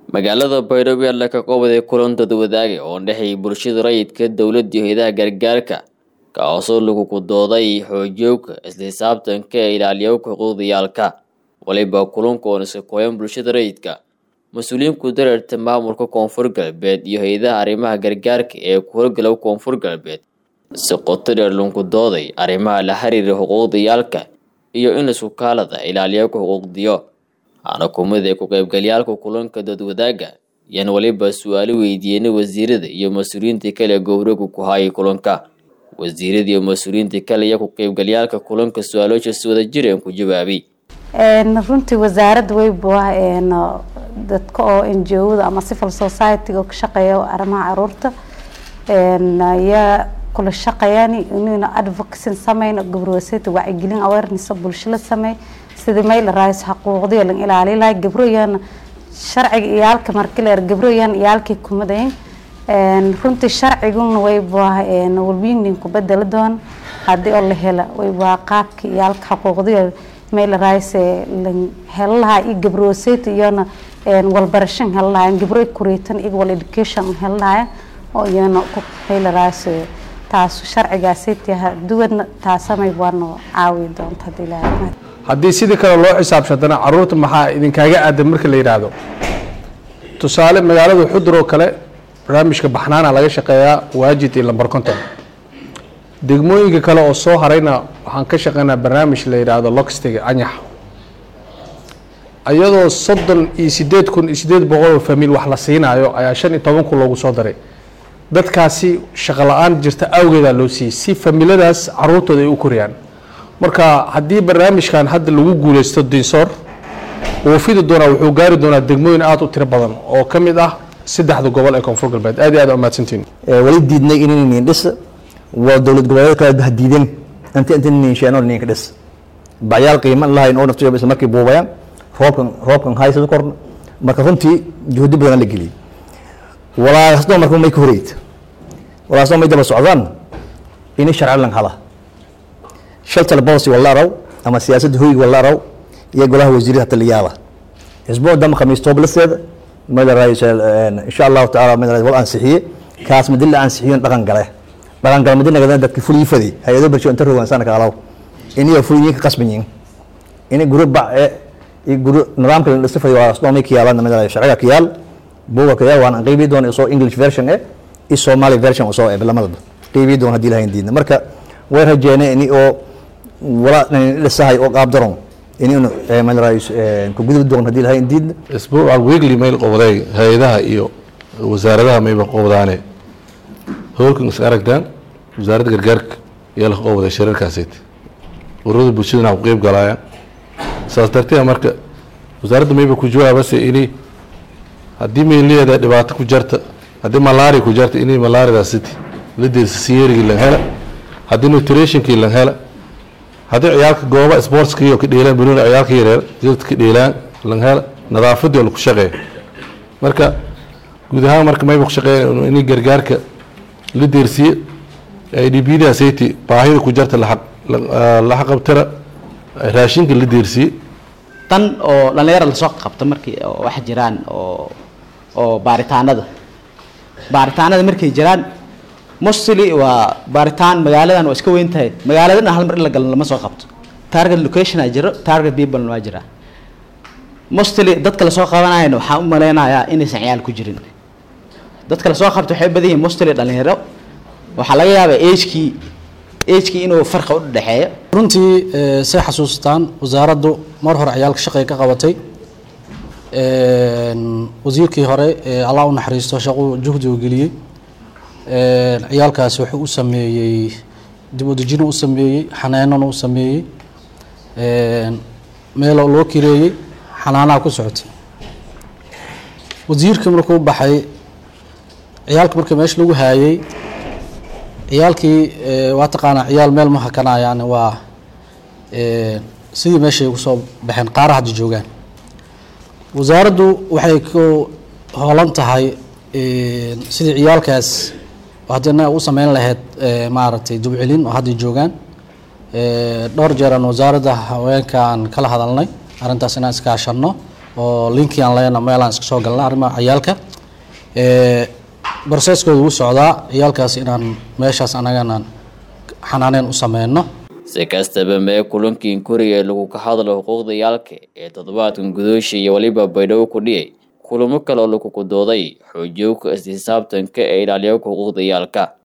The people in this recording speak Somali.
magaalada baydhabo ayaa la ka qabaday kulan dadwadaage oo dhexeeyay bulshada rayidka dowladda iyo hayadaha gargaarka kaasoo lagu dooday xoojiyowka isla xisaabtanka ee ilaaliyowka xuquuqdayaalka waliba kulanka oon iska kooyan bulshada rayidka mas-uuliyiinku dareerta maamulka koonfur galbeed iyo hay-adaha arrimaha gargaarka ee ku horgalow koonfur galbeed si qoto dheer lunku dooday arrimaha la xiriira xuquuqdayaalka iyo in isku kaalada ilaaliyowka xuquuqdiyo waxaana kumid ee ku-qaybgalyaalka kulanka dadwadaaga yaan waliba su-aalo weydiiyeenay wasiirada iyo mas-uuliyiinta kale gowragu ku hayay kulanka wasiirada iyo mas-uuliyiinta kale iyo ku-qaybgalyaalka kulanka su-aalooshaas wada jireen ku jawaabay runtii wasaaradda weyba dadka oo ngo-da ama civil society-ga ka shaqeeya arrimaha caruurta yaa kula shaqeeyaan inayna advocacy sameyn gabrowasayta wacyigelin awareness bulsho la sameey sidii meel raayis xuquuqdiyo lan ilaali lahay gabroyan sharciga iyaalka markileer gabroyan iyaalkii kumadayn runtii sharciguna wayba walbiyinin ku bedeli doon haddii oo la hela wayba qaabka iyaalka xuquuqdiyo meel raayis lan hela lahaa iyo gabrowasayta iyona walbarashan hela lahayn gabro kureetan iyo wal education hela lahayn oo iyana meel raayis taas sharcigaasaytiha duwadna taasamay waana caawi doonta haddii ilaahay haddii sidii kale loo xisaabshatana caruurta maxaa idinkaaga aadan marka la yidhaahdo tusaale magaalada xudur oo kale barnaamijka baxnaana laga shaqeeyaa waajid iyo lambar conton degmooyinka kale oo soo harayna waxaan ka shaqeynaa barnaamij la yidhaahdo loxtiga anyax iyadoo soddon iyo sideed kun iyo sideed boqol oo famiil wax la siinaayo ayaa shan iyo toban kun loogu soo daray dadkaasi shaqo la-aan jirta awgeedaa loo siiyey si famiiladaas caruurtooda ay u koriyaan marka haddii barnaamijkan hadda lagu guuleysto dinsoor wuu fidi doonaa wuxuu gaari doonaa degmooyin aada u tiro badan oo ka mid ah saddexda gobol ee koonfur galbeed aad iyo aad umahadsantiin wali diidnay inaynin dhis waa dowlad goboleed kale ha diideen inta inta ninsheeno ninka dhis bacyaal qiimo lahayn oo naftiyo isla markii buubayaan roobkan roobkan haysada korna marka runtii juhdi badan la geliyay walaasno marka may ka horeyd walaasno may daba socdaan ini sharci lan hala shaltal policy wala araw ama siyaasadda hoyga wala araw iyo golaha wasiirada taliyaala xisbo dam khamiis tooblaseeda meel raayis insha allahu tacaala meel raayis wal ansixiye kaas madin la ansixiyo dhaqan gale dhaqan gale madin nagadana dadki fulii faday hay-ado bulsho inta rogan sana ka alaw iniyo fuliyin ka qasbanyin ini guru bac iyo guru nidaamka la dhisa faday waa asnoomay ka yaalaan meel raayis sharciga ka yaal buuga ka yaal waan qeybi doon isoo english version eh iyo somali version usoo ee lamadaba qeybi doon haddii lahayn diidna marka way rajeynay ini oo wala dhisahay oo qaab daron inaynu meel raayis ku gudub doon haddii lahayn diidna isbuuca weekly mail qobday hay-adaha iyo wasaaradaha mayba qobdaane howlkan is aragtaan wasaaradda gargaarka ayaa la qobday shirarkaasayt ururada bulshadana ku qeyb galaayaan saas darteed marka wasaaradda mayba ku jawaabase ini haddii mayleeda dhibaato ku jarta haddii malaria ku jarta inay malariadaas city la deersa siyerigii lan hela haddii nutritionkii lan hela haddii ciyaalka gooba sportskii oo ka dheelaan banooni ciyaalka yareer jilad ka dheelaan lan hela nadaafadii oo laku shaqeeya marka guud ahaan marka mayba ku shaqeeya inay gargaarka la deersiye i d b da sayti baahida ku jarta la xaqabtira raashinka la deersiye tan oo dhalinyara lasoo qabto markii wax jiraan oo oo baaritaanada baaritaanada markay jiraan mostly waa baaritaan magaaladan waa iska weyn tahay magaaladana hal mar in la galan lama soo qabto target location aa jiro target people waa jira mostly dadka lasoo qabanayana waxaan u maleynayaa inaysan ciyaal ku jirin dadka lasoo qabto waxay badan yihiin mostly dhalinyaro waxaa laga yaabaa agekii agekii inuu farqa u dhexeeyo runtii say xasuustaan wasaaraddu mar hore ciyaalka shaqay ka qabatay wasiirkii hore allah u naxariisto shaquu juhdi u geliyey ciyaalkaasi wuxuu u sameeyey dib u dejino u sameeyey xanaanona u sameeyey meelo loo kireeyey xanaanaha ku socotay wasiirkii markuu baxay ciyaalka markii meesha lagu haayey ciyaalkii waa taqaanaa ciyaal meel ma hakanayaan waa sidii meeshay ugu soo baxeen qaara hadda joogaan wasaaraddu waxay ku hoolan tahay sidii ciyaalkaas haddina u sameyn lahayd maaragtay dubcelin oo hadda joogaan dhowr jeeraan wasaaradda haweenka aan kala hadalnay arrintaas inaan iskaashano oo linkii aan leena meelaan iska soo galna arrimaha ciyaalka broseskooda wuu socdaa ciyaalkaas inaan meeshaas anagana xanaaneyn u sameyno si kastaba mee kulankiin kuriya lagu ka hadlo xuquuqda yaalka ee toddobaadkan gudoosha iyo weliba baydhabo ku dhiyay kulamo kale oo lagu kudooday xoojiyowka isxisaabtanka ee ilaaliyo xuquuqda yaalka